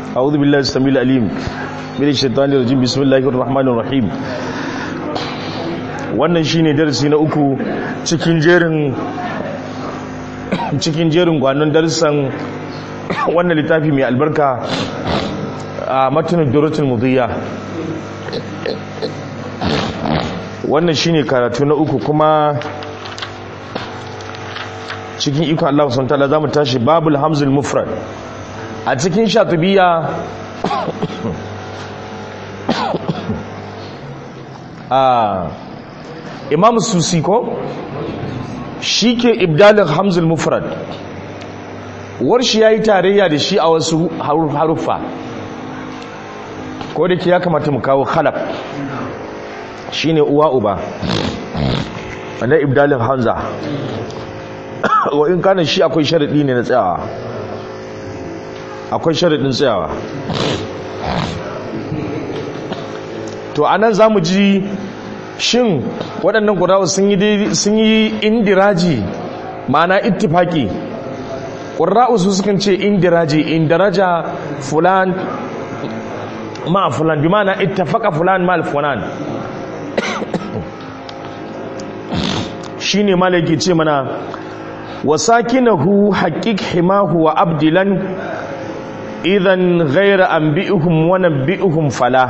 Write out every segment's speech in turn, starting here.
أعوذ بالله السميع العليم من الشيطان الرجيم بسم الله الرحمن الرحيم wannan shine darasi na uku cikin jerin cikin jerin gwanon darussan wannan littafi mai albarka a matanin duratul mudiyya wannan shine karatu na uku kuma cikin iko Allah subhanahu wataala zamu tashi babul hamzul mufrad a cikin shatibiya a imam susi ko shike ibdalin hamzul mufrad warshi yayi tarayya da shi a wasu haruffa ko da ke ya kamata mu kawo khalaf shine uwa uba wanda ibdalin hamza wa in kana shi akwai sharadi ne na tsayawa akwai sharadin tsayawa to anan zamu ji shin waɗannan ƙurawa sun yi indiraji ma'ana ittifaki ƙura'u su sukan ce indiraji indiraja fulan ma fulan bi ma'ana ittafaka fulan ma fulan shine malaki ce mana wasakinahu haqiq himahu wa abdilan idan ghayra anbi'uhum wa nabbi'uhum fala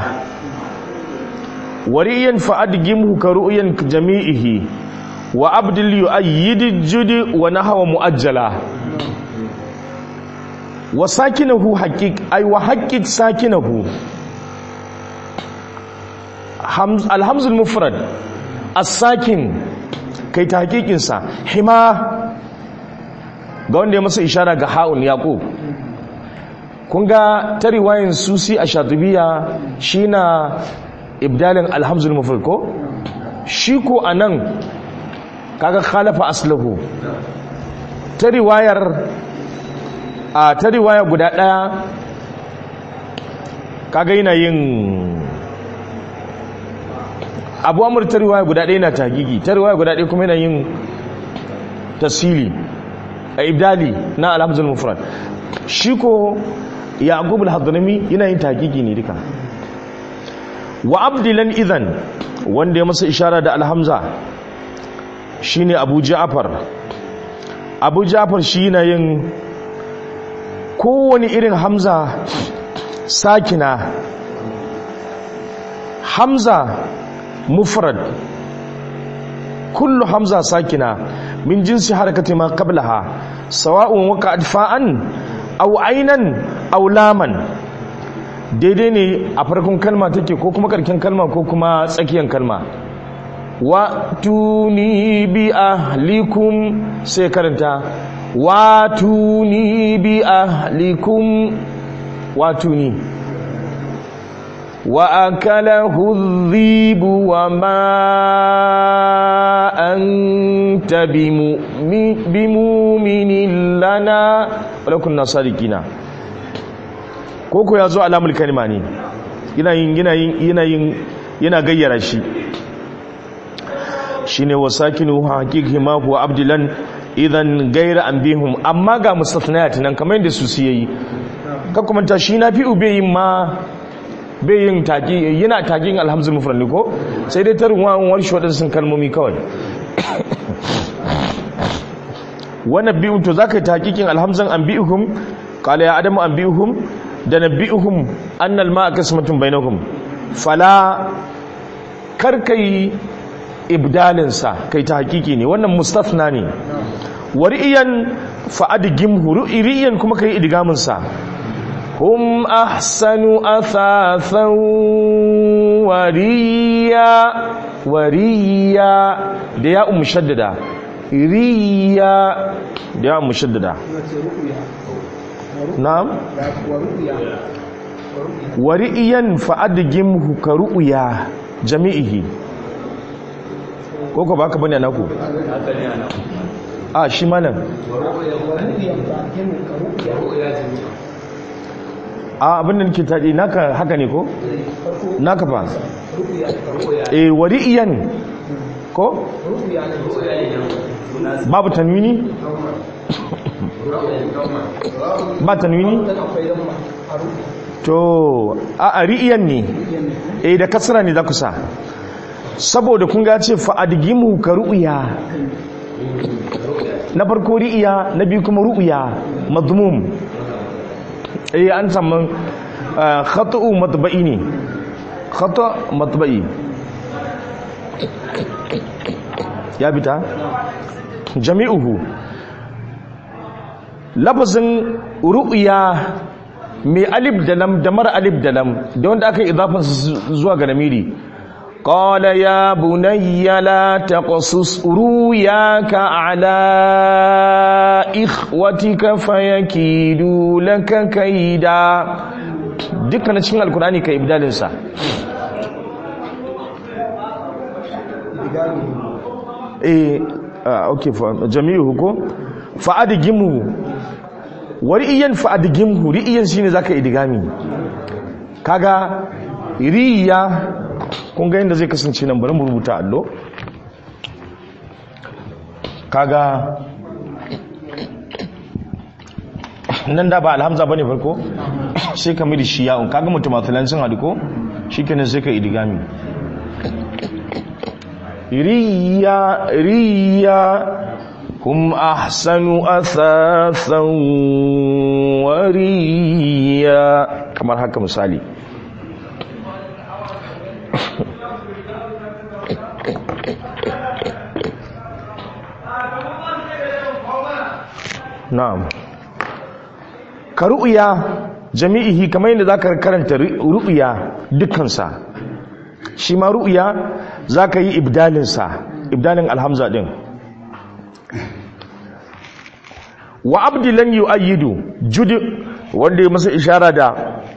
wariyan fa'adgimhu ka ru'yan jami'ihi wa abdil yu'ayyid judi wa nahwa mu'ajjala wa sakinahu haqiq ay wa haqiq sakinahu hamz alhamzul mufrad as-sakin kai ta hakikin sa hima ga wanda ya masa ishara ga ha'un yaqub kun ga ta riwayin susi a shatubiya shi na ibdalin alhamzul mufrad ko shi ko anan kaga khalafa aslahu ta riwayar a ta riwaya guda daya kaga yana yin abu amur ta riwaya guda daya na tagigi ta riwaya guda daya kuma yana yin tasiri a ibdali na alhamzul mufrad shi ko yaqub al-hadrami yana yin tagigi ne duka wa abdilan idan wanda ya masa ishara da alhamza shine abu ja'far abu ja'far shi yana yin kowane irin hamza sakina hamza mufrad kullu hamza sakina min jinsi harakati ma qablaha sawa'un waqa'at fa'an aw aynan aw laman daidai ne a farkon kalma take ko kuma karken kalma ko kuma tsakiyar kalma wa tuni bi ahlikum sai karanta wa tuni bi ahlikum wa tuni wa akalahu dhibu wa ma anta bimu'minin lana wala kunna sadiqina koko ya zo alamul kalima ne yana yin yana yin yana yin yana gayyara shi shine wasakinu haqiqi ma huwa abdilan idan gaira anbihum amma ga mustathniyat nan kamar yadda su su yayi ka kuma ta shi nafi ubayin ma bayin taki yana takin alhamzul mufrad ne ko sai dai tarwan warshi wadansu kalmomi kawai wannan bi'un to zaka yi takikin alhamzan anbi'uhum qala ya adamu anbi'uhum da nabi'uhum annal ma'a qismatun bainahum fala karkai ibdalin sa kai ta hakiki ne wannan mustathna ne wariyan fa adgimhu ru'iyan kuma kai idgamin sa hum ahsanu athathan wariya wariya da ya mushaddada riya da ya mushaddada na'am wari'iyan fa'adgimhu ka ru'ya jami'ihi koko baka bane naku a shi malam a abin da nake taɗi naka haka ne ko naka fa eh wari'iyan ko babu tanwini ba tanwini to a ri'iyan ne eh da kasra ne za ku sa saboda kun ga ce fa'adgimu ka ru'ya na farko ri'iya na biyu kuma ru'ya madmum eh an samu khata'u matba'i ne khata matba'i ya bita jami'uhu lafazin ru'ya mai alif da lam da mara alif da lam da wanda aka yi idafansa zuwa ga namiri قال يا بني لا تقصص رؤياك على إخوتك فيكيدوا لك كيدا dukkanin cikin alkurani ka ibdalinsa eh okay jami'u ko fa'adigimhu wari'iyan fa'adigimhu ri'iyan shine zaka idigami kaga riya kun ga yadda zai kasance nan bari mu rubuta allo kaga nan da ba alhamza bane farko sai ka miri shi ya'un kaga mutumathalan sun hadu ko shikenan sai ka idigami riya riya hum ahsanu athathan wa riya kamar haka misali na'am ka ru'ya jami'ihi kamar yadda zaka karanta ru'ya dukkansa shi ma ru'ya zaka yi ibdalin sa ibdalin alhamza din wa abdilan yu'ayyidu jud wanda ya masa ishara da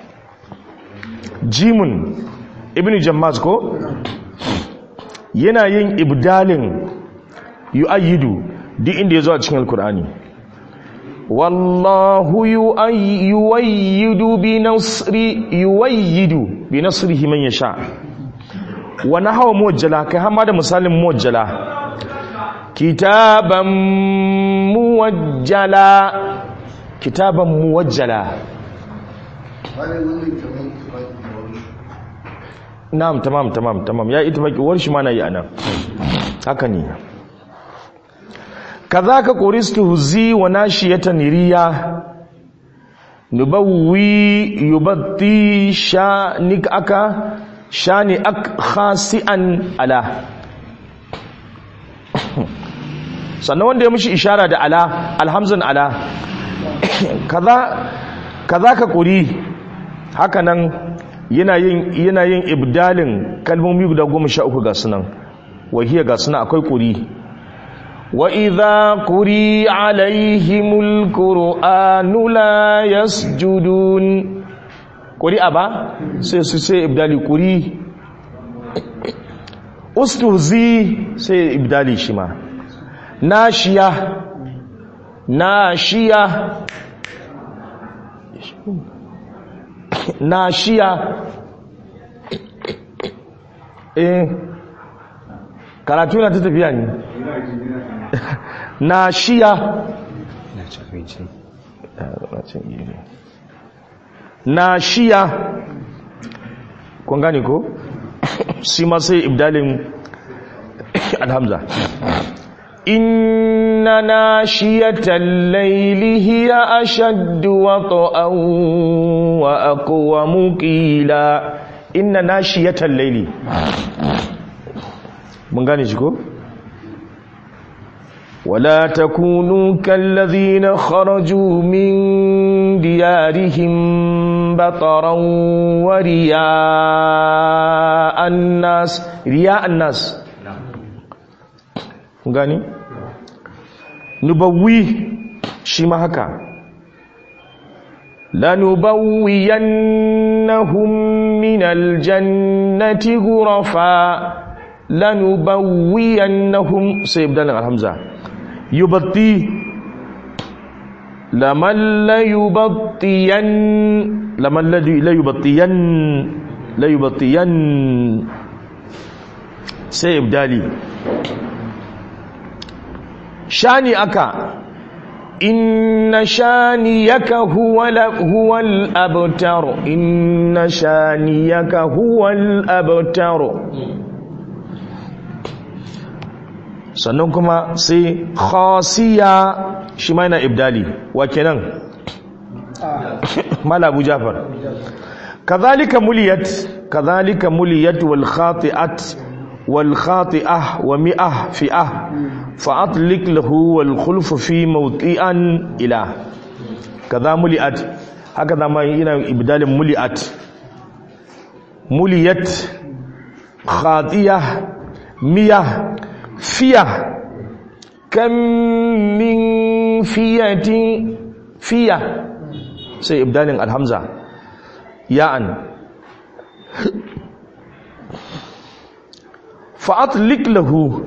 jimun ibnu jammaz ko yana yin ibdalin yu'ayyidu duk inda ya zo a cikin alkur'ani wallahu yuwayyidu bi nasri yuwayyidu bi nasrihi man yasha wa nahwa muwajjala kai har da misalin muwajjala kitaban muwajjala kitaban muwajjala na'am tamam tamam tamam ya ita baki war shi ma nayi anan haka ne kazaka quristu zi wa nashiyatan riya nubawwi yubatti shanik aka shani ak khasi'an ala sannan wanda ya mishi ishara da ala alhamzan ala kaza kazaka quri haka nan yana yin yana yin ibdalin kalmomi guda goma sha uku ga sunan wahiya ga sunan akwai quri وإذا قري عليهم القرآن لا يسجدون قري أبا سي سي سي إبدالي قري أستهزي سي إبدالي شما ناشية ناشية ناشية eh karatu na ta tafiya ne na shiya na shiya kun gane ko shi ma sai ibdalin alhamza inna nashiyatan layli hiya ashaddu wata'an wa aqwamu qila inna nashiyatan layli mun gane shi ko ولا تكونوا كالذين خرجوا من ديارهم بطرا ورياء الناس رياء الناس gani nubawwi shi ma haka lanubawwiyannahum min aljannati ghurafa lanubawwiyannahum sai ibdalan alhamza yubatti laman la yubattiyan laman la yubattiyan la yubattiyan sai ibdali shani aka inna shaniyaka huwal huwal abtar inna shaniyaka huwal abtar sannan kuma sai khasiya shi ma yana ibdali wa kenan mala abu jafar kazalika muliyat kazalika muliyat wal khati'at wal khati'ah wa mi'ah fi'ah fa atlik lahu wal khulf fi mawti'an ila kaza muliyat haka zama yana ibdalin muliyat muliyat khatiyah miyah fiya kan min fiyatin fiya sai ibdalin alhamza ya'an fa'atlik lahu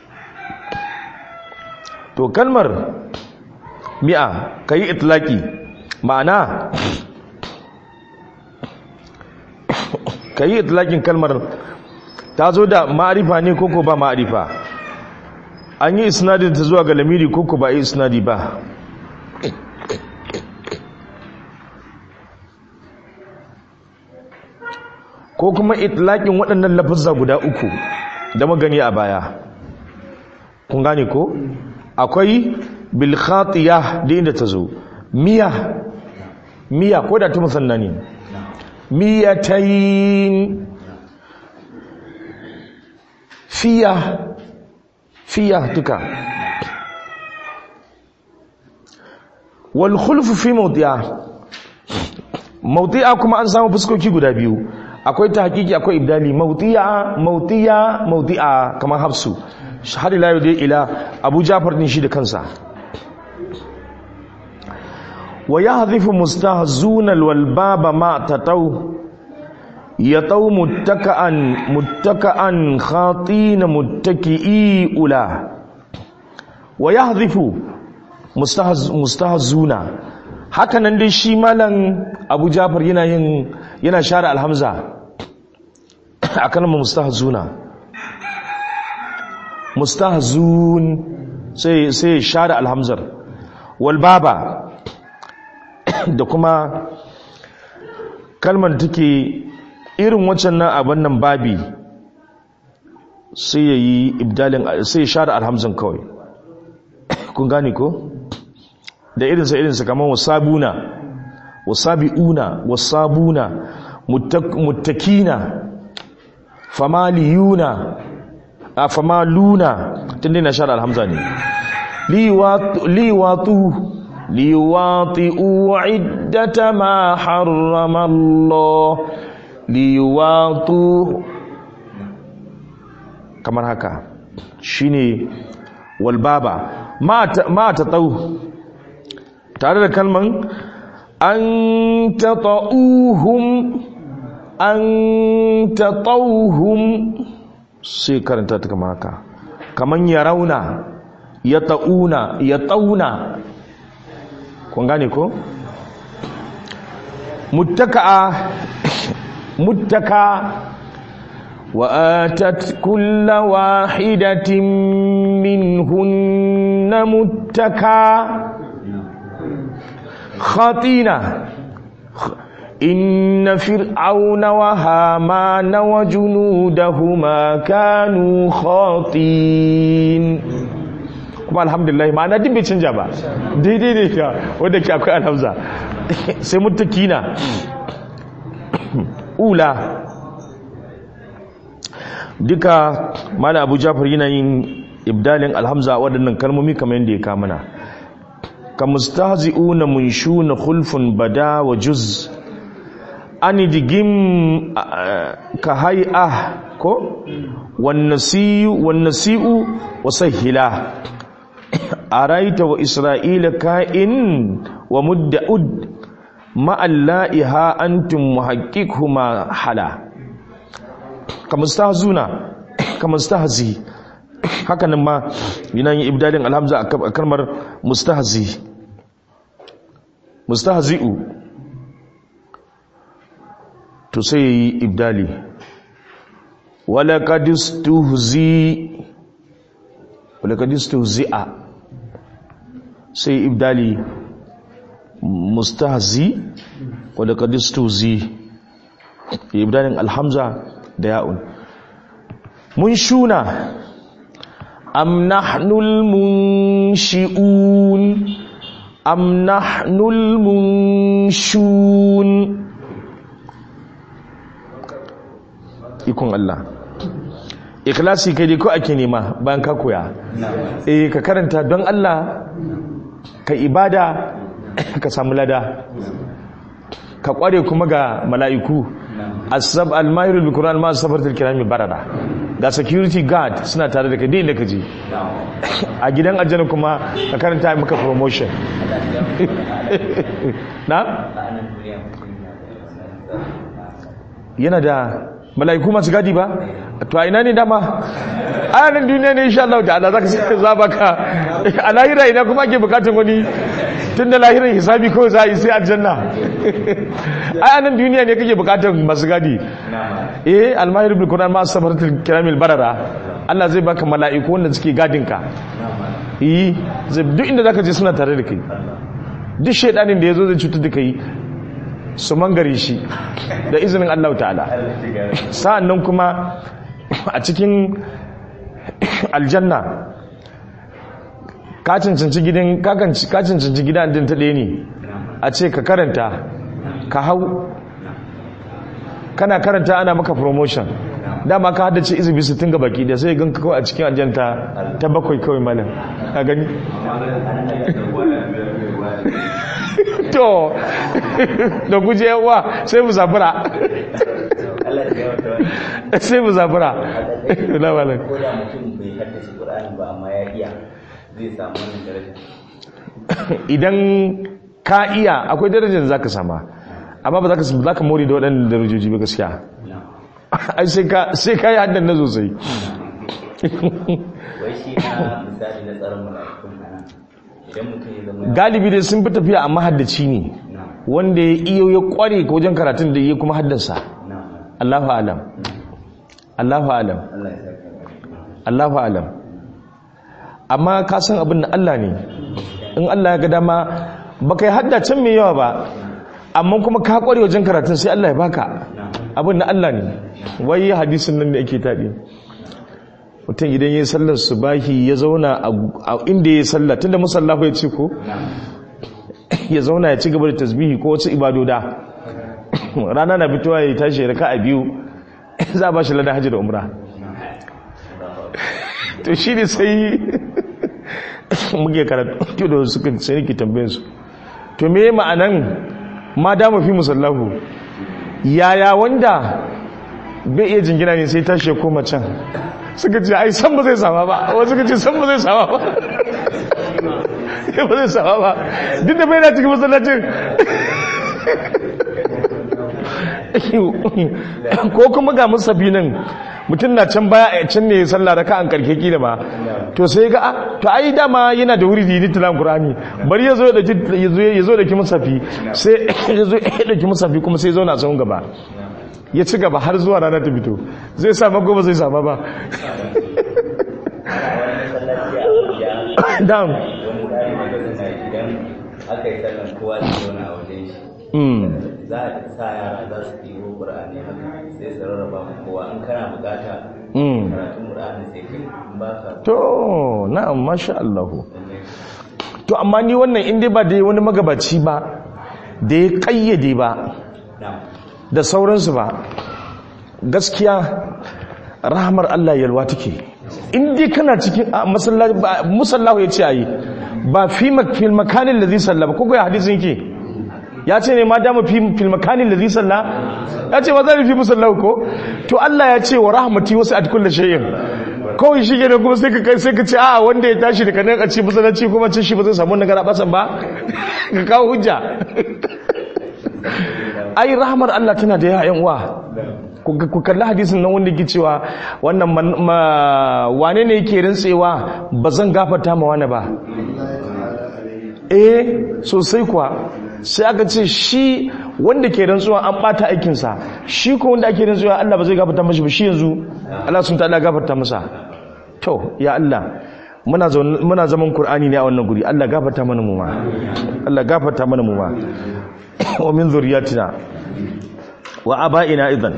to kalmar mi'a kayi itlaki ma'ana kayi itlakin kalmar ta zo da ma'arifa ne koko ba ma'arifa an yi isnadin ta zuwa ga lamiri koko ba yi isnadi ba ko kuma itlaƙin waɗannan lafazza guda uku da magani a baya kun gane ko akwai bilkhatiya da inda ta zo miya miya ko da ta musanna ne miyatayin fiya fiya duka wal khulfu fi mawdi'a mawdi'a kuma an samu fuskoki guda biyu akwai ta hakiki akwai ibdali mawdi'a mawdi'a mawdi'a kamar hafsu har ila dai ila Abu Ja'far din shi da kansa wa yahdhifu mustahzuna wal baba ma tataw yataw muttaka'an muttaka'an khatina muttaki'i ula wa yahdhifu mustahzuna haka nan dai shi malam Abu Ja'far yana yin yana share alhamza akan mustahzuna mustahzun sai sai share alhamzar wal baba da kuma kalmar take irin waccan nan abin nan babi sai yayi ibdalin sai share alhamzan kawai kun gane ko da irinsa irinsa kamar wasabuna wasabi'una wasabuna muttakina famaliyuna a famaluna tun dina shara alhamza ne liwatu liwati'u iddata ma harrama Allah liwatu kamar haka shine walbaba ma ta tau tare da kalman an ta ta'uhum an ta ta'uhum sai karanta ta kama haka kaman ya rauna ya ta'una ya ta'una kun gane ko? muttaka'a muttaka وآتت كل واحدة منهن متكا خطينا إن فرعون وهامان وجنودهما كانوا خاطين kuma alhamdulillah ma'ana duk bai canja ba daidai ne ka wadda ke akwai alhamza sai mutakina ula duka mala abu jafar yana yin ibdalin alhamza waɗannan kalmomi kamar yadda ya kamana ka mustahzi'una munshuna khulfun bada wa juz ani digim ka hay'a ko wan nasiyu wan nasi'u wa sahila araita wa isra'ila ka'in wa mudda'ud ma alla'iha antum muhaqqiqhuma hala kamustahzuna kamustahzi haka nan ma yana yin ibdalin alhamza a kalmar mustahzi mustahzi'u to sai yi ibdali wala kadistuhzi wala kadistuhzi'a sai ibdali mustahzi wadda kadistuzi ibdalin alhamza da ya'un mun shuna am nahnul munshi'un am nahnul munshun ikon Allah ikhlasi kai dai ko ake nema bayan ka koya eh ka karanta don Allah ka ibada ka samu lada ka kware kuma ga mala'iku asab al-mahir bil-qur'an ma safartul kirami barara ga security guard suna tare da kai din da kaje a gidan aljanna kuma ka karanta maka promotion na yana da mala'iku masu gadi ba to a ina ne dama a nan duniya ne insha Allah ta'ala zaka sai za baka a lahira ina kuma ake bukatun wani tun da lahirin hisabi ko za a yi sai aljanna a nan duniya ne kake bukatun masu gadi eh almahir bil qur'an ma sabaratul kiramil barara Allah zai baka mala'iku wanda suke gadin ka eh zai duk inda zaka je suna tare da kai duk shedanin da yazo zai cutar da kai su mangare shi da izinin Allah ta'ala sa'an nan kuma a cikin aljanna ka cancanci gidan ka cancanci gidan din ta ɗaya ne a ce ka karanta ka hau kana karanta ana maka promotion dama ka haddace izubi su tunga baki da sai ganka kawai a cikin aljanta ta bakwai kawai malam a gani to da guje yawa sai mu zafura sai mu zafura na malam ko da mutum bai haddace Qur'ani ba amma ya iya zai samu wannan daraja idan ka iya akwai darajar zaka sama amma ba zaka zaka more da waɗannan darajoji ba gaskiya ai sai ka sai ka yi haddan na sosai wai shi na misali na tsaron mala'ikun nan idan mutum ya zama galibi dai sun fi tafiya a mahaddaci ne na wanda ya iyo ya kware ko wajen karatun da ya kuma haddansa na Allahu alam Allahu alam Allah ya saka Allahu alam amma ka san abin da Allah ne in Allah ya ga dama baka yi haddacin mai yawa ba amma kuma ka kware wajen karatun sai Allah ya baka abin da Allah ne wai hadisin nan da yake taɗi mutum idan ya yi sallar subahi ya zauna a inda ya yi sallar tunda musallahu ya ce ko ya zauna ya ci gaba da tasbihi ko wasu ibadoda rana na fitowa ya tashi raka a biyu za a ba shi ladan hajji da umra to shi ne sai muke karatu da suka sai nake tambayin su to me ma'anan ma da fi musallahu yaya wanda bai iya jingina ne sai tashi ya koma can suka ce ai san ba zai sama ba wasu suka ce san ba zai sama ba ba zai sama ba duk da bai na cikin masallacin ko kuma ga musafi nan mutum na can baya a can ne sallah da ka'an karke kila ba to sai ga ah, to ai dama yana da wuri dini tilan qur'ani bari yazo ya dauki yazo yazo da ki musafi sai yazo ya dauki musafi kuma sai zauna tsawon gaba ya ci gaba har zuwa rana ta fito zai sa mako ba zai sama ba dam wani tsari da suna idan aka yi sallan kowa da zauna a wajen shi mm za a sa yara za su ɗibo ƙur'ani haka sai su rarraba mu kowa in kana bukata mm karatun ƙur'ani sai kai in ba ka to na'am masha Allah to amma ni wannan in dai ba da wani magabaci ba da ya kayyade ba na da sauransu ba gaskiya rahamar Allah yalwa take in dai kana cikin a masallaci ba- musallahu ya ce ayi ba fi mak- fil makanin ladhi salla ba kogo ya hadisin yake ya ce ne ma dama fi fil makanin ladhi salla ya ce ba zai fi musallahu ko to Allah ya ce wa rahmati wasi'at kulli shay'in kawai shi ne kuma sai ka kai sai ka ce a wanda ya tashi daga nan a ce masallaci kuma ce shi ba zai samu nagara basan ba ka kawo hujja ai rahmar Allah tana da yayan uwa ku ku kalli hadisin nan wanda yake cewa wannan man- ma- wane ne yake rantsewa ba zan gafarta ma wani ba eh sosai kuwa sai aka ce shi wanda ke rantsuwa an bata aikinsa shi ko wanda ake rantsuwa Allah ba zai gafarta mashi ba shi yanzu Allah sun ta'ala gafarta masa to ya Allah muna zaun- muna zaman qur'ani ne a wannan guri Allah gafarta mana mu ma Allah gafarta mana mu ma wa min zurriyatina wa aba'ina idan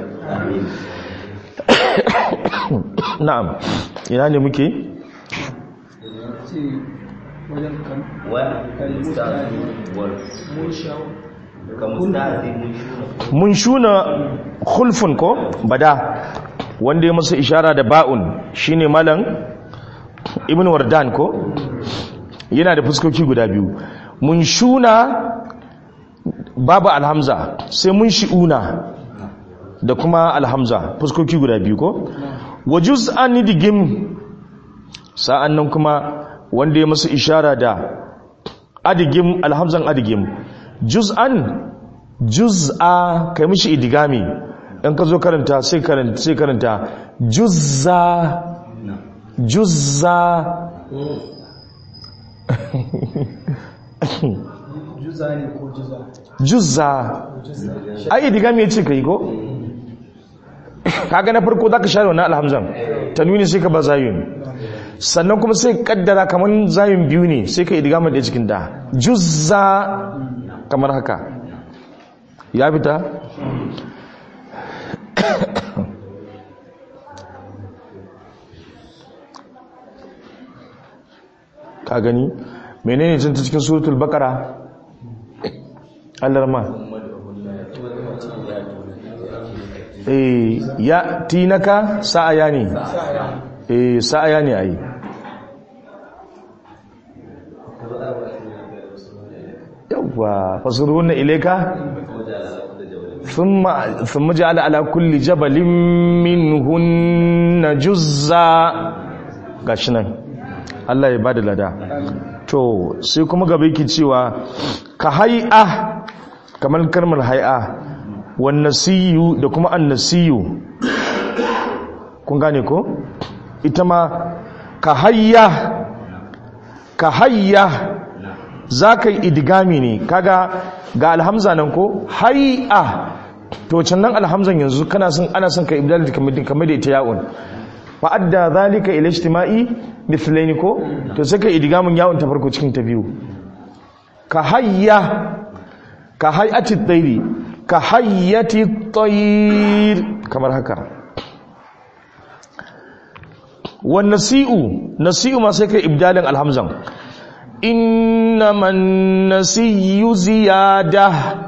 na'am ina ne muke ce wajen kan ومستعذب mun shawo كمستعذب منشور mun shuna khulfun ko bada wanda ya masa ishara da ba'un shine malam ibn wardan ko yana da fuskoki guda biyu mun shuna babu alhamza sai mun shi'una da kuma alhamza fuskoki guda biyu ko wa juz'an digim sa'an nan kuma wanda ya masa ishara da adigim alhamzan adigim juz'an juz'a kai mishi idigami in ka zo karanta sai karanta sai karanta juzza juzza juza ne ko juza juzza ai idigami ya ce ka yi ko kaga na farko za ka share wannan alhamzan tanwini sai ka ba zayun sannan kuma sai kaddara kamar zayun biyu ne sai ka idigami da cikin da juzza kamar haka ya fita ka gani menene cin ta cikin suratul baqara alarma eh ya tinaka sa'aya ne eh sa'aya ne ai yawa fasuruna ilayka thumma thumma ja'ala ala kulli jabalin minhunna juzza gashi nan Allah ya bada lada to sai kuma gaba yake cewa ka hay'a kamar kalmar hay'a wan nasiyu da kuma annasiyu kun gane ko ita ma ka hayya ka hayya za ka yi idigami ne kaga ga alhamza nan ko hay'a to can nan alhamzan yanzu kana son ana son ka ibdal kamar kamar da ita ya'un fa adda zalika ila ijtima'i mithlaini ko to sai ka idigamin ya'un ta farko cikin ta biyu ka hayya ka hayati tsairi ka hayyati tsayir kamar haka wan nasi'u nasi'u ma sai kai ibdalin alhamzan innaman nasiyu ziyada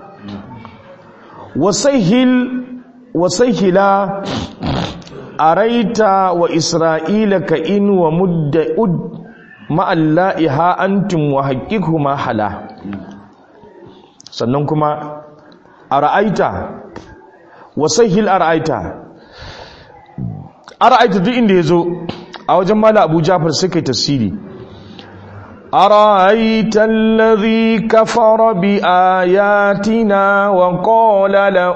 wasahil wasahila araita wa isra'ila ka in wa mudda ud ma'alla'iha antum wa haqiqhuma hala sannan kuma ara'aita wasahil ara'aita ara'aita duk inda yazo a wajen mala abu jafar sai kai tasiri أرأيت الذي كفر بآياتنا وقال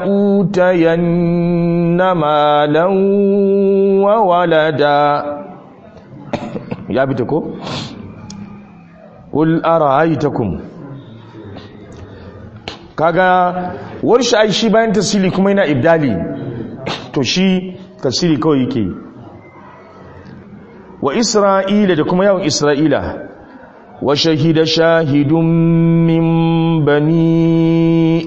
لأوتين مالا وولدا يا بتكو قل أرأيتكم kaga warshi ai shi bayan tasiri kuma yana ibdali to shi tasiri kawai yake wa isra'ila da kuma yawan isra'ila وشهد شاهد من بني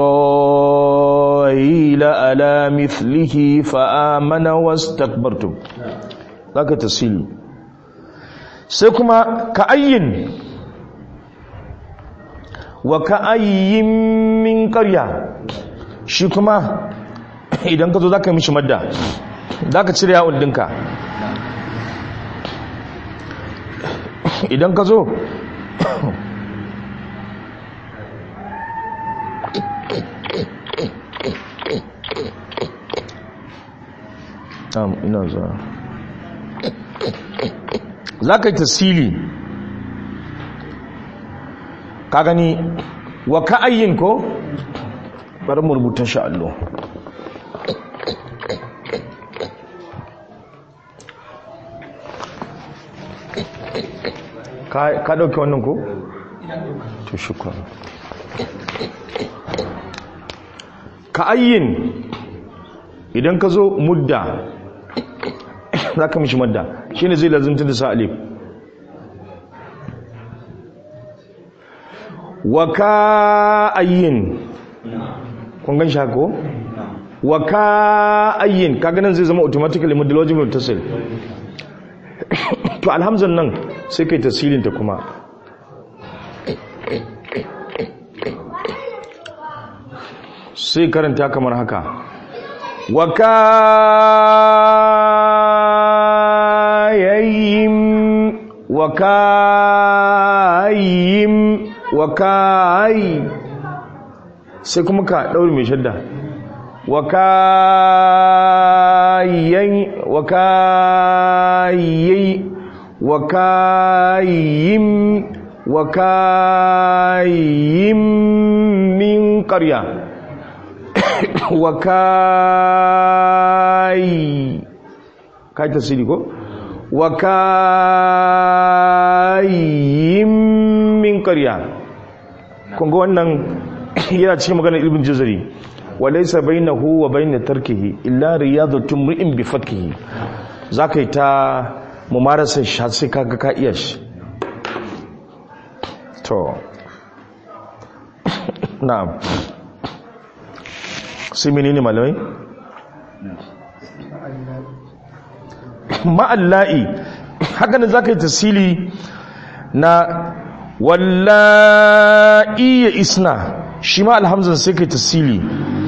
إسرائيل على مثله فآمن واستكبرتم ذاك تسيل سيكما كأين وكأي من قرية شكما idan ka zo za ka yi mishi madda za ka cire yawon dinka idan ka zo am ina zuwa za ka yi tasiri ka gani wa ka'ayyin ko bari mu rubuta shi allo ka dauke wannan ko? to shukran ka ayyin idan ka zo mudda za ka mishi madda shi ne zai lazimta da sa alif wa ka'ayyin kun gan shi haka ko wa ka'ayyin kaga nan zai zama automatically mudalogical muttasil to alhamzan nan sai kai tasirin ta kuma sai karanta kamar haka wa ka'ayyin wa ka'ayyin wa ka'ayyin sai kuma ka ɗauri mai shadda wa kayyan wa kayyai wa kayyim wa kayyim min ƙarya wa kayy kai tasiri ko wa kayyim min ƙarya kun ga wannan yana cikin maganar ibn jazari wa laysa bainahu wa bain tarkihi illa riyadatun mri'in bi fatkihi zaka yi ta mumarasa shi har sai kaga ka iya shi to na'am sai menene malamai ma'alla'i haka ne zaka yi tasili na wallahi ya isna shi ma alhamzan sai kai tasili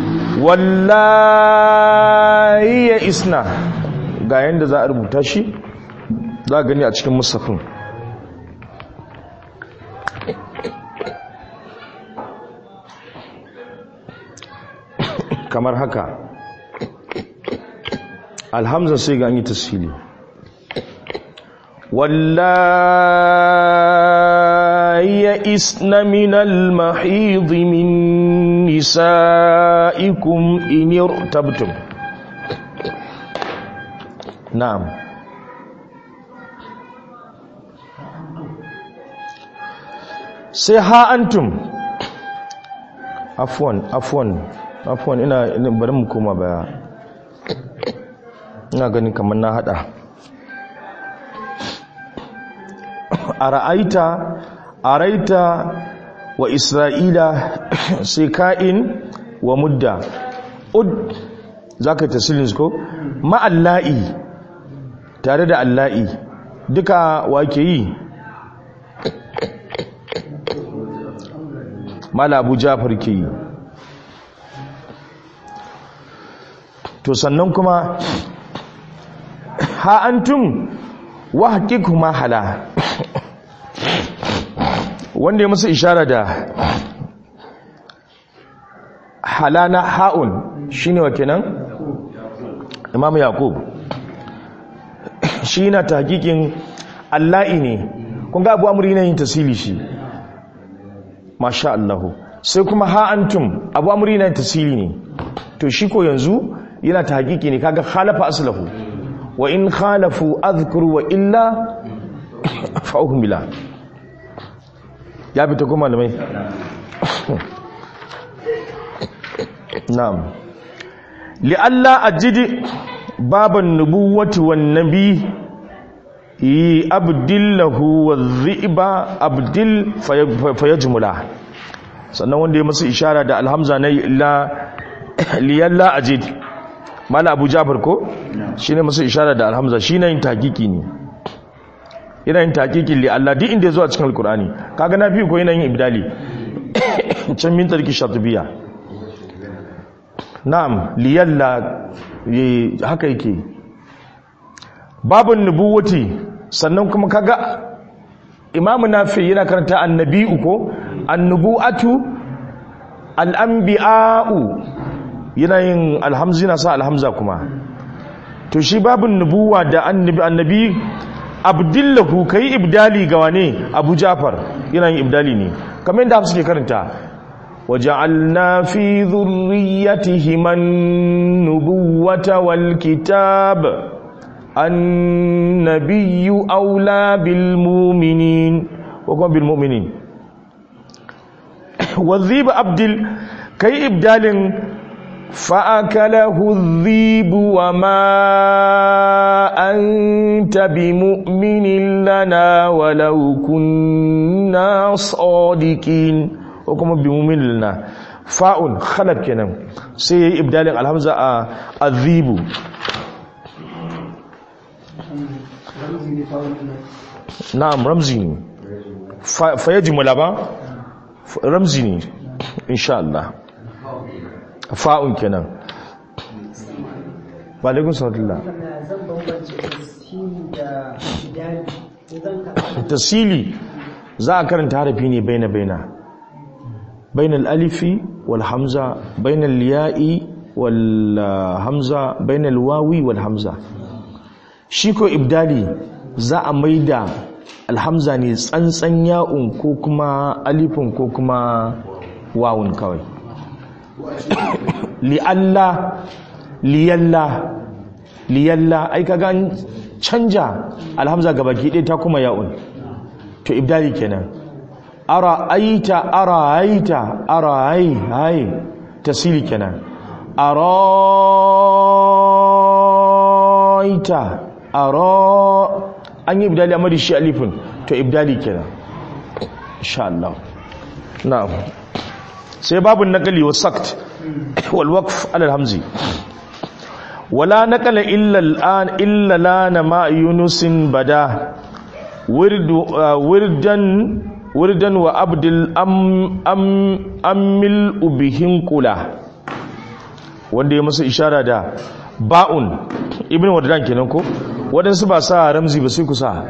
wallahi ya isna ga yanda za a rubuta shi za a gani a cikin musafin kamar haka alhamzan sai ga an yi tasili واللائي يئسن من المحيض من نسائكم إن ارتبتم نعم sai ha antum afwan afwan afwan ina bari mu koma baya ina ganin kamar na hada ara'aita araita wa isra'ila sai ka'in wa mudda ud zaka tasilin ko ma'alla'i tare da alla'i duka wake yi mala abu jafar ke yi to sannan kuma ha antum wa haqiqu ma hala wanda ya musu ishara da halana ha'un shine wa kenan imam yaqub shi na tahqiqin allahi ne kun ga abu amri ne yin tasili shi masha Allah sai kuma ha antum abu amri ne tasili ne to shi ko yanzu yana tahqiqi ne kaga khalafa aslahu wa in khalafu adhkuru wa illa fa'uhmila ya fita kuma malamai na'am li'alla ajidi baban nubuwati wan nabi yi abdillahu wa dhi'ba abdil fayajmula sannan wanda ya masa ishara da alhamza na la liyalla ajid mala abu jafar ko shine masa ishara da alhamza shine yin takiki ne yana yin takikin li Allah duk inda ya zo a cikin alkur'ani kaga na fi ko yana yin ibdali can min tarki shatubiya na'am liyalla haka yake babun nubuwati sannan kuma kaga imamu nafi yana karanta annabi'u ko annubu'atu al'anbi'a'u yana yin alhamzi na sa alhamza kuma to shi babun nubuwa da annabi annabi abdillahu kai ibdali ga wane abu jafar yana yin ibdali ne kamar yadda hafsu ke karanta waja'alna fi dhurriyyatihim an-nubuwata wal kitab an-nabiyyu awla bil mu'minin wa kuma bil mu'minin wadhib abdil kai ibdalin فأكله الذيب وما أنت بمؤمن لنا ولو كنا صادقين ko kuma bi mumilna fa'un khalab kenan sai yayi ibdalin alhamza a azibu ramzi ne fawon ina na'am ramzi ne fa fa yajmula ba F- ramzi ne insha Allah fa'un kenan wa alaikum salam kana zan bambance tasiri da idani idan ka tasili za a karanta harafi ne baina baina baina al-alifi wal hamza baina al-ya'i wal ah, hamza baina al-wawi wal hamza shi ko ibdali za a maida alhamza ne tsantsan ya'un ko kuma alifin ko kuma wawun kawai li'alla liyalla liyalla ai kaga an canja alhamza gabaki ɗaya ta kuma ya'un to ibdali kenan ara aita ara aita ara ai ai tasili kenan ara aita ara an yi ibdali amma da shi alifin to ibdali kenan insha Allah na'am sai babu nakali wa sakt wal waqf ala al-hamzi wala nakala illa al-an illa lana ma yunusin bada wirdu uh, wirdan wirdan wa abdul am am amil ubihin kula wanda ya masa ishara da ba'un ibn waddan kenan ko wadansu ba sa ramzi ba sai ku sa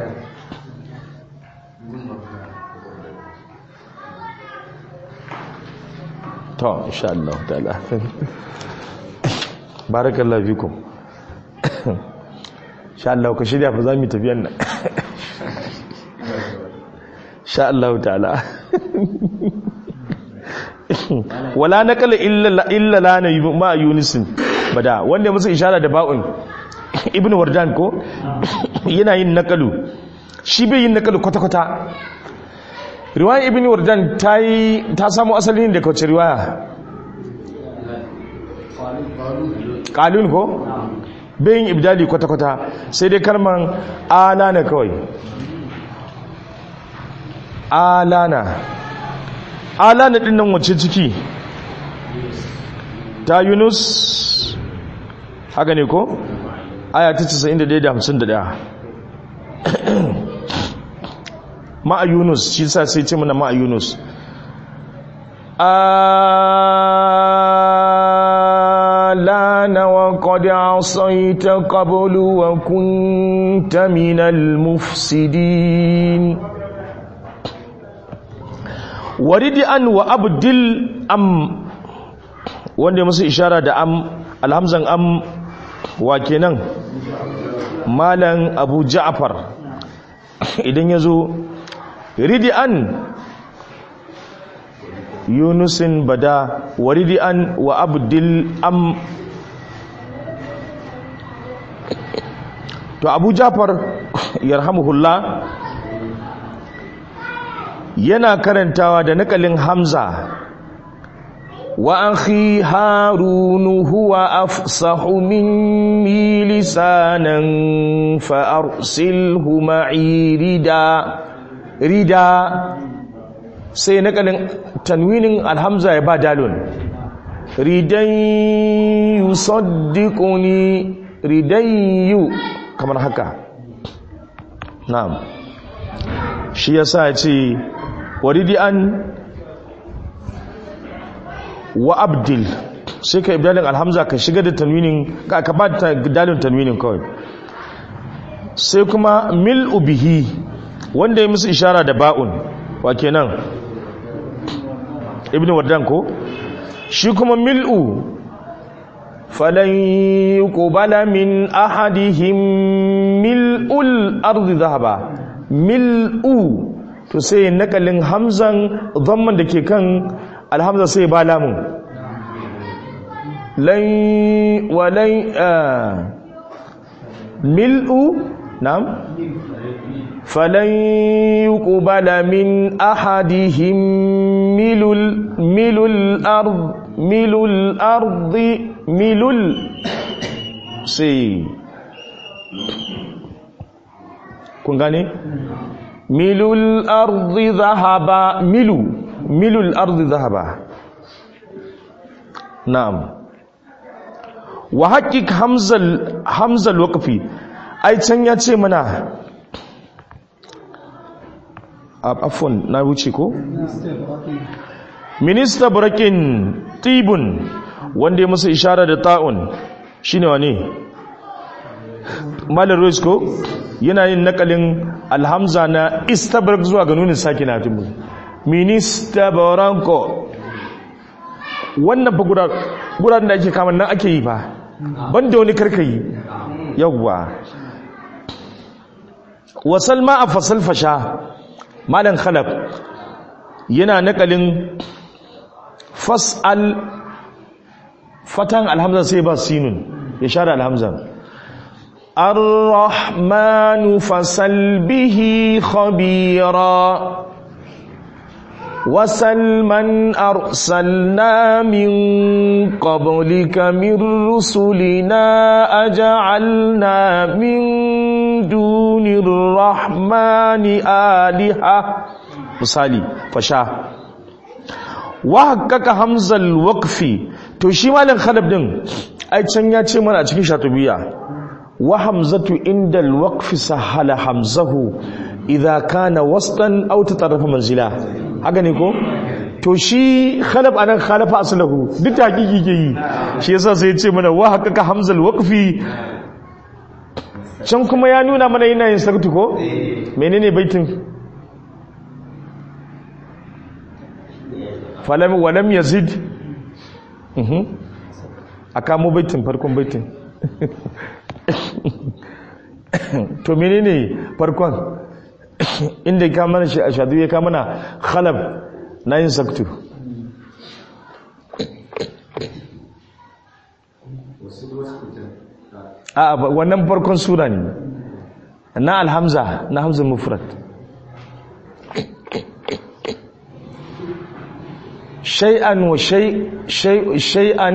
to insha Allah ta'ala barakallahu fikum insha Allah ka shirya fa zamu tafiyan nan insha Allah ta'ala wala naqala illa illa lana ma yunisin bada wanda ya musu ishara da ba'un ibnu wardan ko yana yin naqalu shi bai yin naqalu kwata kwata riwaya ibnu wardan ta yi ta samu asali ne daga wace riwaya qalun ko bai yin ibdali kwata kwata sai dai kalman alana kawai alana alana din nan wace ciki ta yunus haka ne ko aya ta 91 da 51 ma'a yunus shi sa sai ce mana ma'a yunus alana wa qad asayta qablu wa kunta minal mufsidin waridi an wa abdil am wanda ya musu ishara da am alhamzan am wa kenan malan abu ja'far idan ya zo ridi an yunusin bada waridi an wa abdil am to abu ja'far yarhamuhullah yana karantawa da nakalin hamza wa akhi harunu huwa afsahu minni lisanan fa arsilhu ma'i rida rida sai nakalin tanwinin alhamza ya ba dalun ridan yusaddiquni ridan yu kamar haka na'am shi yasa ya ce waridi an wa abdil sai ka ibdalin alhamza ka shiga da tanwinin ka ka ba ta dalin tanwinin kawai sai kuma mil ubihi wanda ya musu ishara da ba'un wa kenan ibnu wardan ko shi kuma mil'u falan yuqbala min ahadihim mil'ul ardi dhahaba mil'u to sai nakalin hamzan dhamman da ke kan alhamza sai ba lamun lan walai mil'u na'am falan yuqbala min ahadihim milul milul ard milul ardi milul sai kun gane milul ardi zahaba milu milul ardi zahaba na'am wa haqiq hamzal hamzal waqfi ai can ya ce mana afwan na wuce ko minista brakin tibun wanda ya masa ishara da ta'un shine wane malar ko yana yin nakalin alhamza na istabrak zuwa ga nunin sake na tibu minista baranko wannan fa gudanar da ake kamar nan ake yi ba banda wani karkayi yawwa wasal ma a fasal fasha malan khalaf yana nakalin fas'al fatan alhamza sai ba sinun ya share alhamza الرحمن فسل به خبيرا وسل من أرسلنا من قبلك من رسلنا أجعلنا من دون الرحمن آلهة misali fasha wa haqqaqa hamzal waqfi to shi malam khalab din ai can ya ce mana a cikin shatubiya wa hamzatu inda alwaqfi sahala hamzahu idza kana wastan aw tatarrafa manzila haka ne ko to shi khalab anan khalafa aslahu duk hakiki ke yi shi yasa sai ya ce mana wa haqqaqa hamzal waqfi can kuma ya nuna mana yana yin saktu ko menene baitin falam walam yazid mhm aka mu baitin farkon baitin to menene farkon inda ka mana shi ashadu ya ka mana khalab na yin saktu a wannan farkon sura ne na alhamza na hamza mufrad shay'an wa shay shay'an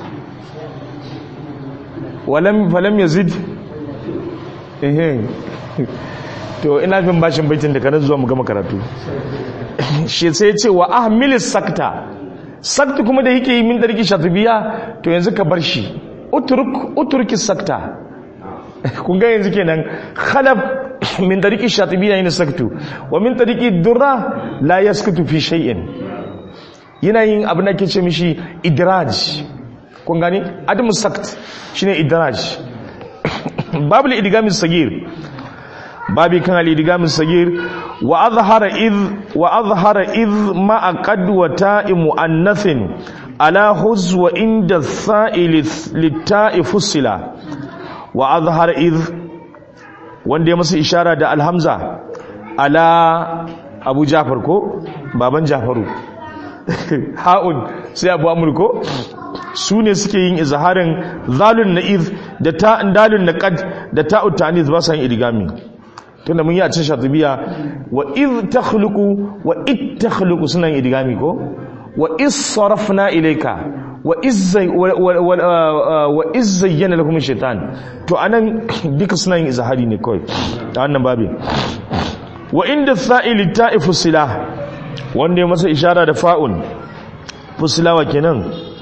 walam falam yazid ehe to ina bin bashin baitin da kanan zuwa mu gama karatu shi sai ce wa ahmilis sakta sakta kuma da yake yi min darki shatubiya to yanzu ka bar shi uturk uturki sakta kun ga yanzu kenan khalaf min darki shatubiya yana saktu wa min darki durra la yaskutu fi shay'in yana yin abin da ke ce mishi idraj kun gani adamu sakt shine idraj babu al-idgamin sagir babi kan al-idgamin sagir wa azhara id wa azhara id ma qad wa ta'i muannathin ala huz wa inda sa'il lit-ta'i fusila wa azhara id wanda ya masa ishara da alhamza ala abu jafar ko baban jafaru ha'un sai abu amur ko su ne suke yin izharin zalun na iz da ta'in dalun na qad da ta'ut ta'nis ba sa yin idgami tunda mun yi a cikin shatibiya wa iz takhluqu wa it takhluqu suna yin idgami ko wa iz sarafna ilayka wa iz wa iz zayyana lakum shaitan to anan duka suna yin izhari ne kawai a wannan babi wa inda sa'ili ta'ifu silah wanda ya masa ishara da fa'un fusilawa kenan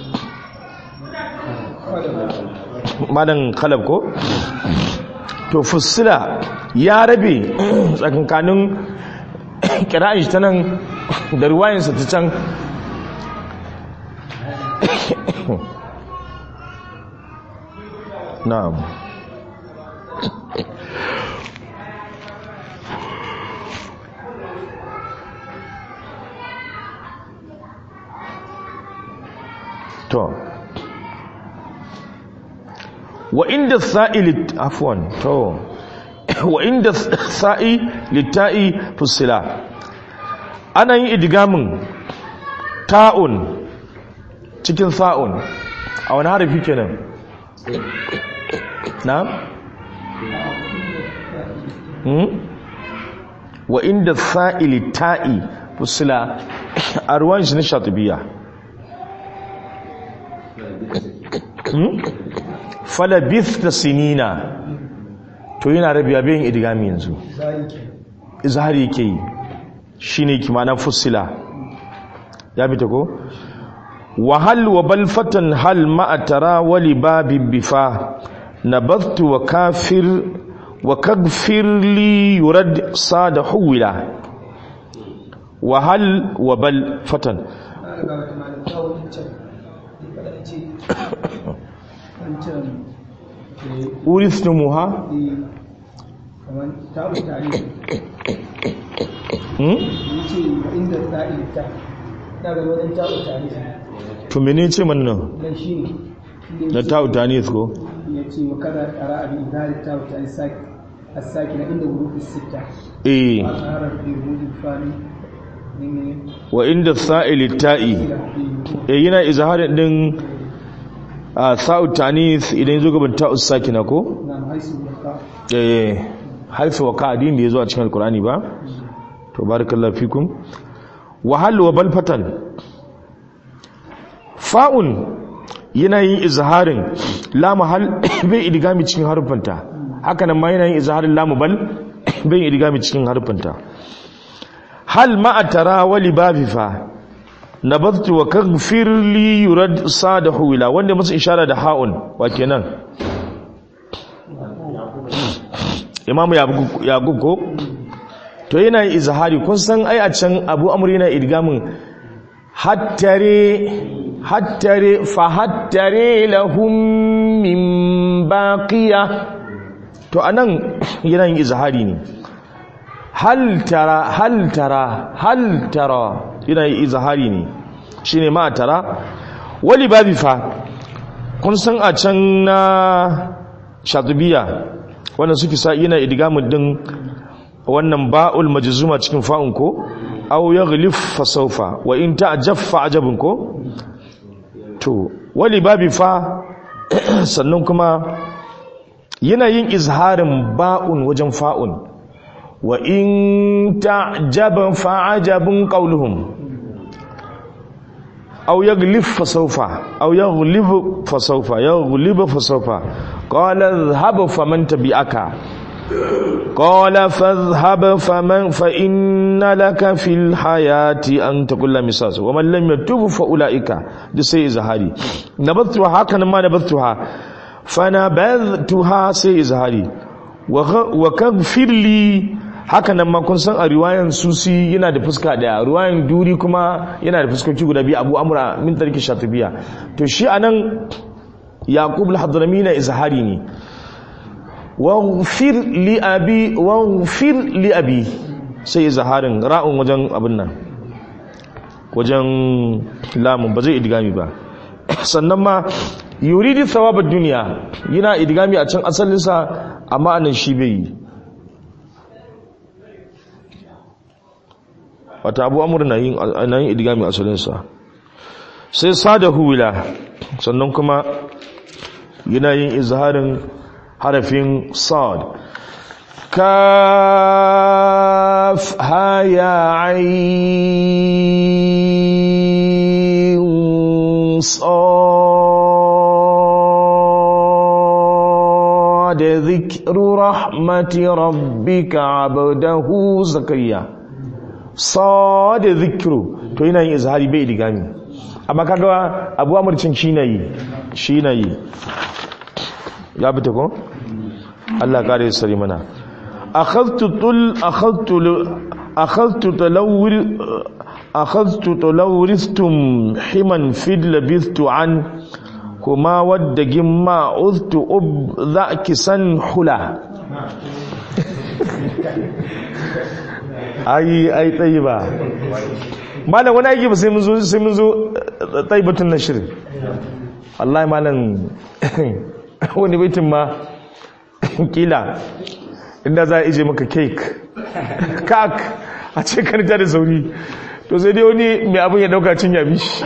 madan kalab ko to fusila ya rabe tsakankanin kira'in shi ta nan da ruwayensa ta can na'am to wa inda sa'i afwan to wa inda sa'i litta'i fusila ana yin idgamin ta'un cikin sa'un a wani harafi kenan na hmm? wa inda sa'i litta'i fusila a ruwan shi na shatubiya falabith da sinina to yana rabiya bayan idgami yanzu izhari yake yi shine kimanan fussila ya fita ko wa hal wa bal fatan hal ma'a tara wali babi bifa nabathtu wa kafir wa kagfir li yurad sada huwila wa hal wa bal fatan ana ga wata malam ta wani can ya fada ce wancan urithumuha eh, kamar ta wuta ne hmm? ya ce wa inda sa'il ta ta ga wajen ta wuta ne to mene ce man nan dan shi ne shi na ne ta'u tanis ko ya ce wa kada ƙara abin zari ta wuta ne saki a saki na inda wurufi sita eh a tsarar fi rudin fani ne ne wa inda sa'ili ta'i da fi eh yana izharin din a sa'u tanis idan zo gaban ta'u sakina ko na haisu da ka eh haifu wa ka'adin da yazo a cikin alqur'ani ba to barakallahu fikum wa hal wa bal fatan fa'un yana yin izharin lam hal bai idgami cikin harfanta haka nan ma yana yin izharin lam bal bai idgami cikin harfanta hal ma atara wa libabi fa nabadtu wa kaghfir li yurad sadahu ila wanda musu ishara da ha'un wa kenan imamu yaqub ko to yana yin izhari kun san ai a can abu amr yana idgamin hattare hattare fa hattare lahum min baqiya to anan yana yin izhari ne hal tara hal tara hal tara yana yin izhari ne shine ma tara wali babi fa kun san a can na shatubiya wanda suke sa yana idgamin din wannan ba'ul majzuma cikin fa'un ko aw yaghlif fa sawfa wa in ta'jab fa ajabun ko to wali babi fa sannan kuma yana yin izharin ba'un wajen fa'un wa in ta'jab fa ajabun qawluhum aw yaghlif fa sawfa aw yaghlib fa sawfa yaghlib fa sawfa qala dhhab faman tabi'aka قال فاذهب فمن فإن لك في الحياة أن تقول مساس ومن لم يتوب فأولئك دي سي إزهاري نبذتها هكذا ما نبذتها فنبذتها سي إزهاري وكغفر لي haka nan ma kun san a riwayan susi yana da fuska daya riwayan duri kuma yana da fuskoki guda biyu abu amra min tarki shatibiya to shi anan yaqub al-hadrami na izhari ne waghfir li abi waghfir li abi sai zaharin ra'un wajen abin nan wajen lamun ba zai idgami ba sannan ma yuridi thawabad duniya yana idgami a can asalinsa amma anan shi bai yi wata abu amur na yin na yin idgami asalinsa sai sada huwila sannan kuma yana yin izharin harafin sad kaf ha ya ayin sad dhikru rahmati rabbika abdahu zakariya sad dhikru to yana yin izhari bai digami amma kaga abu amurcin shi na yi shi na yi ya fita ko Allah kare sari mana akhadtu tul akhadtu akhadtu talawwir akhadtu talawristum himan fid labithtu an kuma wadda gimma uztu ub dhaki san hula ai ai tayyiba malam wani aiki ba sai mun zo sai mun zo tayyibatun nashr wallahi malam wani baitin ma kila inda za a ije maka cake kak a ce karta da sauri to sai dai wani mai abin ya dauka cin yabi shi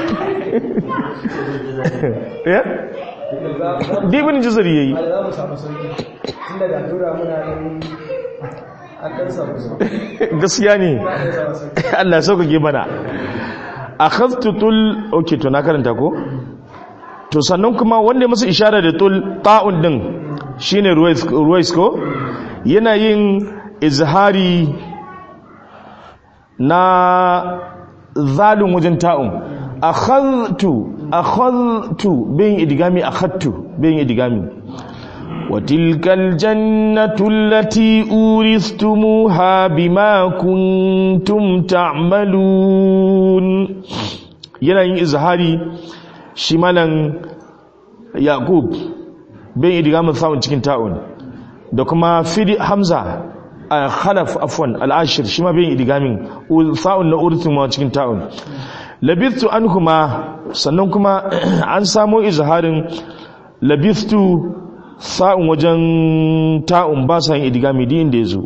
ya? dibin jizari ya yi za mu samu sauki tun daga tura muna ɗan akan samu sauki gaskiya ne za a samu sauki Allah ya sauƙaƙe mana a tul ok to na karanta ko? to sannan kuma wanda ya masa ishara da tul ta'un din shine ruwais ko yana yin izhari na zalun wajen ta'un akhadtu akhadtu bin idgami akhadtu bin idgami وتلك الجنة التي أورثتموها بما كنتم تعملون yanayin izhari shi malan yaqub bin idgamin sawun cikin ta'un da kuma fidi hamza a khalaf afwan al-ashir shi ma bin idgamin sawun na urtun ma cikin ta'un labithtu anhuma sannan kuma an samo izharin labithtu sa'un wajen ta'un ba sa yin idigami din inda ya zo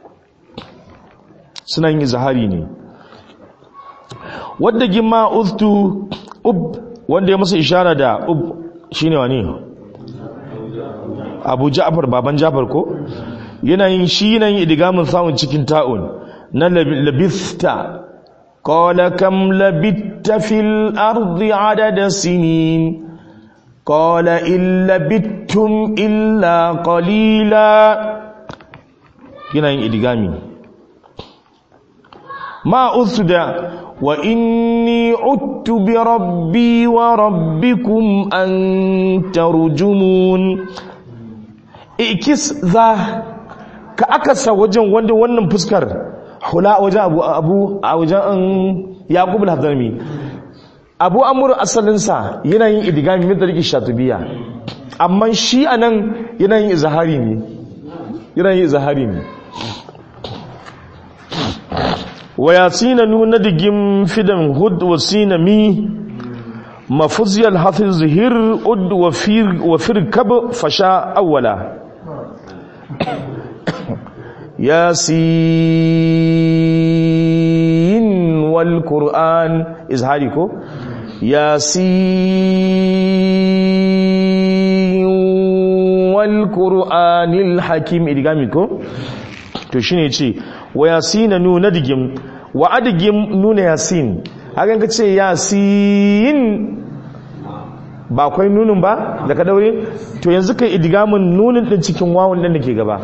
suna yin izahari ne wadda gima uztu ub wanda ya masa ishara da ub shine wani abu ja'far baban ja'far ko yana yin shi yana yin idigamin sa'un cikin ta'un na labista qala kam labitta fil ardi adada sinin قال إن لبثتم إلا قليلا yana yin idigami ma da wa inni uttu bi rabbi wa rabbikum an tarjumun ikis za ka akasa wajen wanda wannan fuskar hula wajen abu abu a wajen an yaqub al-hadrami abu amur asalinsa yana yin idigami min tariki shatubiya amma shi anan yana yin izahari ne yana yin izahari ne wa yasina nuna digim fidan hud wa sina mi mafuziyal hafiz zihir ud wa fir wa firkab fasha awwala yasin wal qur'an izhari ko yasin wal qur'anil hakim idgami ko to shine ce wa yasina nuna digim wa adigim nuna yasin hakan ka ce yasin ba akwai nunin ba da ka daure to yanzu kai idgamin nunin din cikin wawun din da ke gaba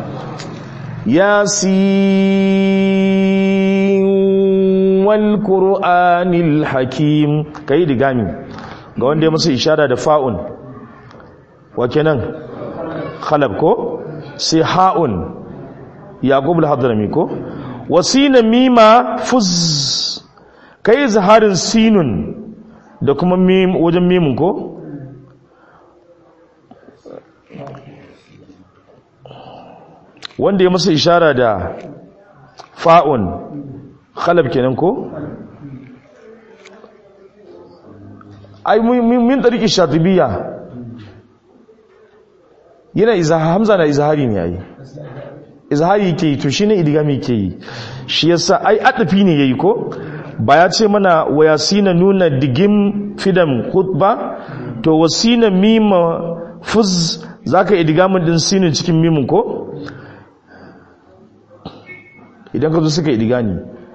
yasin wal qur'anil hakim kai idgami ga wanda ya masa ishara da fa'un wa kenan khalab ko sai ha'un yaqub al-hadrami ko wasina mima fuz kai zaharin sinun da kuma mim wajen mimun ko wanda ya masa ishara da fa'un khalab kenan ko ai min tariki shatibiya yana izaha hamza na izahari ne yayi izahari yake yi to shine idigami yake yi shi yasa ai adafi ne yayi ko ba ya ce mana wa yasina nuna digim fidan khutba to wasina mima fuz zaka idigamin din sinin cikin mimin ko idan ka zo suka idigani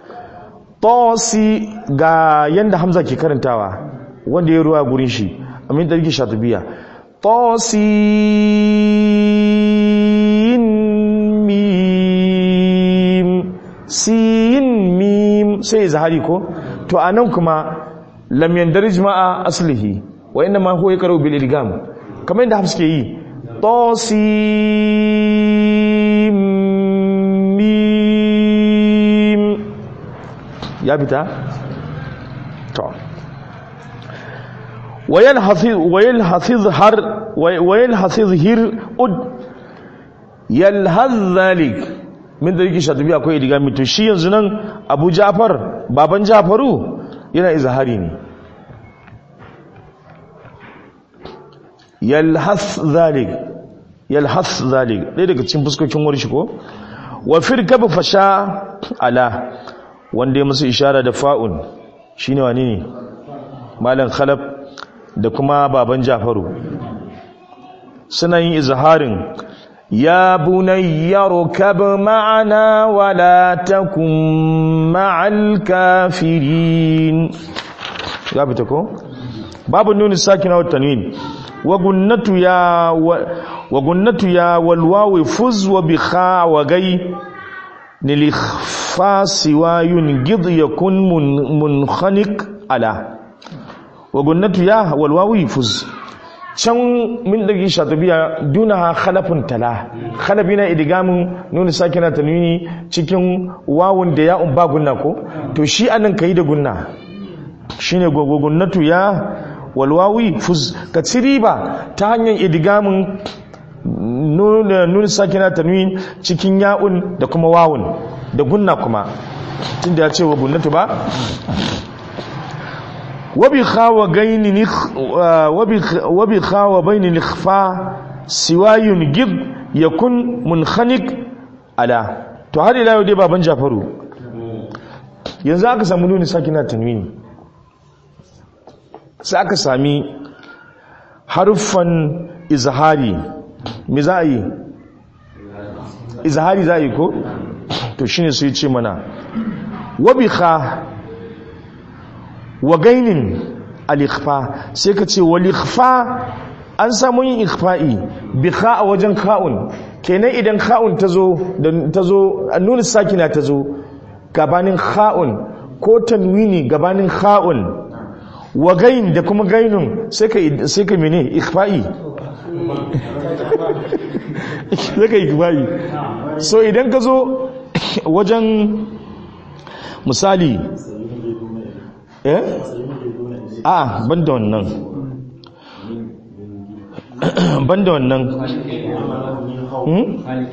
tosi ga yanda hamza ke karantawa wanda ya ruwa gurin shi amin da rike shatubiya tosin mim sin mim sai zahari ko to anan kuma lam yandarij ma'a aslihi wa inna ma huwa yaqra bil idgham kamar yadda hafs ke yi tosin mim ya fita to wayan hafiz wayan hafiz har wayan hafiz hir ud yalhaz zalik min da yake shatubi akwai idigami to shi yanzu nan Abu Ja'far baban Ja'faru yana izhari ne yalhas zalik yalhas zalik dai daga cikin fuskokin warshi ko wa firkab fasha ala wanda ya musu ishara da fa'un shine wani ne malam khalaf da kuma baban jafaru suna yin izharin ya bunayya rukab ma'ana wala takum ma'al kafirin ya fita ko babu nuni sakina wa tanwin wa gunnatu ya wa gunnatu ya wal wawi fuz wa bi kha wa gai nilikhfa siwayun gid yakun mun- munkhaniq ala wa gunnatu ya wal wawi fuz can min dagi shatabiya duna khalafun tala khalafi na idigamin nuna sakina tanwini cikin wawun da ya ba gunna ko to shi anan kai da gunna shine gunnatu ya wal wawi fuz ka ci riba ta hanyar idigamin nuna nuna sakina tanwin cikin ya'un da kuma wawun da gunna kuma tunda ya ce wa gunnatu ba وبخا وغين نخ وبخ وبخا وبين الإخفاء سواي جد يكون منخنق على to har ila yau dai baban Jafaru yanzu aka samu nuni sakina tanwini sai aka sami haruffan izhari me za a yi izhari za a yi ko to shine sai ce mana wabikha wa gainin al-ikhfa sai ka ce wal ikhfa an samu yin ikhfa'i bi kha a wajen kha'un kenan idan kha'un tazo da tazo annun sakina tazo gabanin kha'un ko tanwini gabanin kha'un wa gain da kuma gainun sai ka sai ka mene ikhfa'i sai ka ikhfa'i so idan ka zo wajen misali eh a ban da wannan ban da wannan hmm?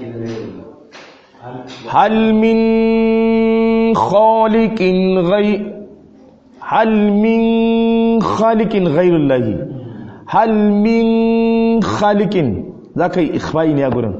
hal min khaliqin ghai hal min khaliqin ghairullahi hal min khaliqin zaka yi ikhfa'i ne a gurin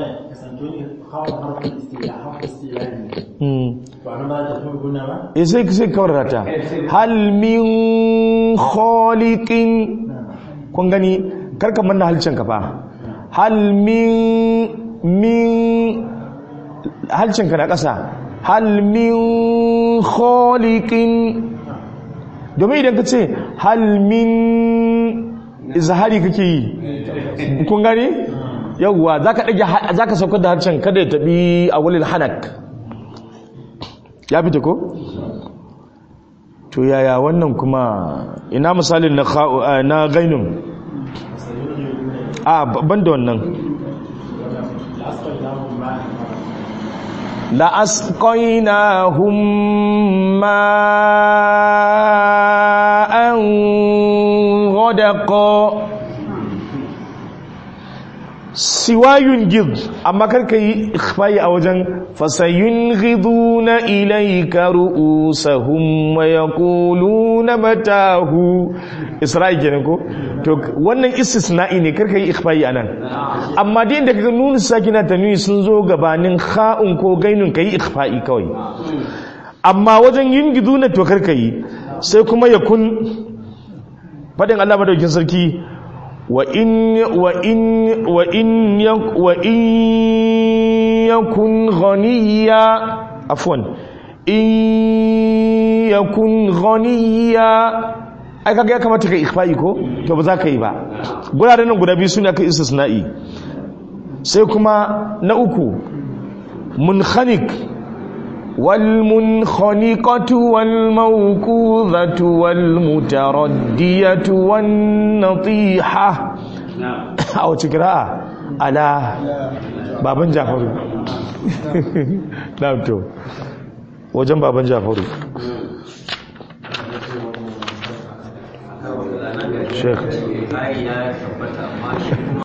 hmm. eh sai sai kawar ta hal min khaliqin kun gani karka manna halcin ka fa hal min min halcin ka na ƙasa hal min khaliqin domin idan ka ce hal min izhari kake yi kun gani yawwa zaka dage zaka saukar da harcen kada ya tabi a wulil hanak ya fita ko to yaya wannan kuma ina misalin na na gainun a ban da wannan la asqainahum ma'an ghadaqa siwayun gid amma karka yi ikhfayi a wajen fasayun ghiduna ilayka ru'usahum wa yaquluna matahu isra'i kenan ko to wannan istisna'i ne karka yi ikhfayi anan amma dai inda kaga nunu sakina tanwi sun zo gabanin kha'un ko gainun kai ikhfa'i kawai amma wajen yin giduna to karka yi sai kuma yakun fadin Allah madaukin sarki وإن وإن وإن يك وإن يكن غنيا عفوا إن يكن غنيا ai kaga ya kamata ka ikhfa'i ko to ba za ka yi ba guraren nan guda biyu suna ka istisna'i sai kuma na uku munkhaniq والمنخنقة والموقوذة والمتردية والنطيحة أو تقراء على بابن جعفر نعم تو وجنب بابن جعفر شيخ